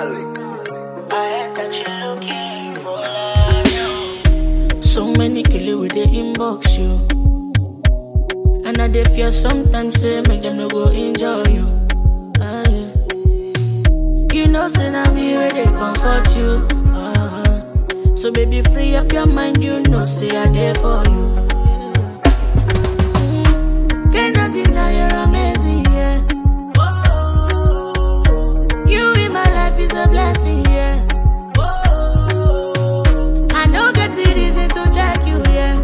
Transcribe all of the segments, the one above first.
So many killer with the inbox you. And I dey fear sometimes say make them no go enjoy you. Ah, yeah. You know, say now me where they comfort you. Uh-huh. So baby, free up your mind. You know, say I there for you. Mm, Cannot deny you're amazing, yeah. You in my life is a blessing, yeah. I know get the reason to check you, yeah.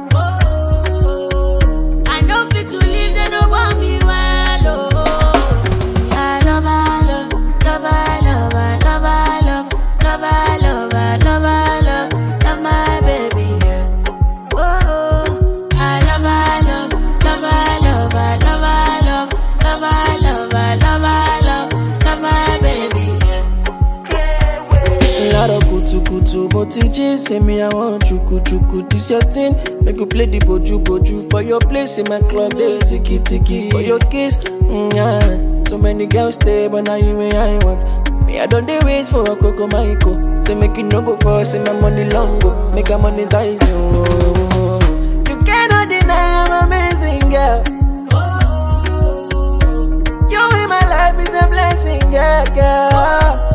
I know fit to leave, they no want me well, oh. I love, I love, love, I love, I love, I love, love, I love, I love, I love, love my baby, yeah. Oh, I love, I love, love, I love, I love, I love, love, I love, I love, I love, love my baby, yeah. Laro kutu kutu, mo ti jí, say me I want chuku chuku. This your thing, make you play the boju boju for your place in my club. They tiki tiki for your kiss. Mm, yeah. So many girls stay, but now you me I want. Me I don't dey wait for a coco maiko. Say make you no go for, say my money long go, make I monetize you. You cannot deny I'm amazing, girl. You in my life is a blessing, yeah, girl.